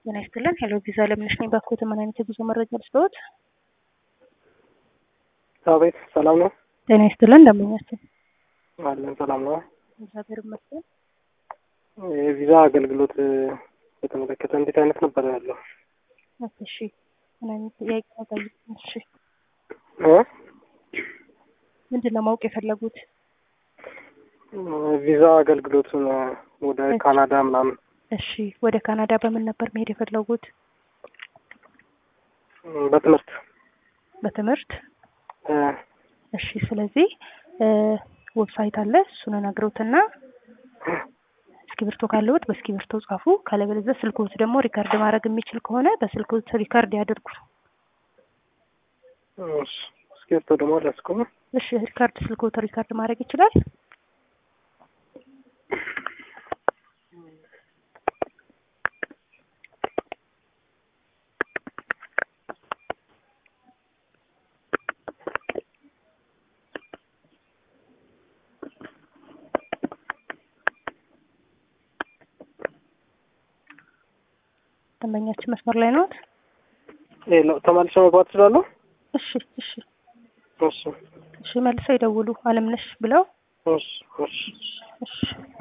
ጤና ይስጥልን። ሄሎ ቪዛ ለምነሽ ነኝ። ባክዎት ምን አይነት የጉዞ መረጃ ልስጥዎት? አቤት፣ ሰላም ነው? ጤና ይስጥልን። እንደምኛችን አለን፣ ሰላም ነው? እግዚአብሔር ይመስገን። የቪዛ አገልግሎት በተመለከተ እንዴት አይነት ነበር ያለው? እሺ፣ ምን አይነት ጥያቄ ነው ጠይቁኝ። እሺ፣ እ ምንድን ነው ማወቅ የፈለጉት? ቪዛ አገልግሎቱን ወደ ካናዳ ምናምን እሺ፣ ወደ ካናዳ በምን ነበር መሄድ የፈለጉት? በትምህርት በትምህርት እ እሺ። ስለዚህ ዌብሳይት አለ። እሱን ነግረውትና እስክሪብቶ ካለዎት በእስክሪብቶ ጻፉ። ካለበለዚያ ስልክዎት ደግሞ ሪካርድ ማድረግ የሚችል ከሆነ በስልክዎት ሪካርድ ያድርጉ። እሺ፣ እስክሪብቶ ደግሞ አልያዝኩም። እሺ፣ ሪካርድ ስልክዎት ሪካርድ ማድረግ ይችላል? ደንበኛችን መስመር ላይ ነዎት? ሄሎ፣ ተመልሼ መግባት እችላለሁ? እሺ፣ እሺ፣ እሺ፣ እሺ። መልሰው ይደውሉ አለምነሽ ብለው እሺ፣ እሺ። እሺ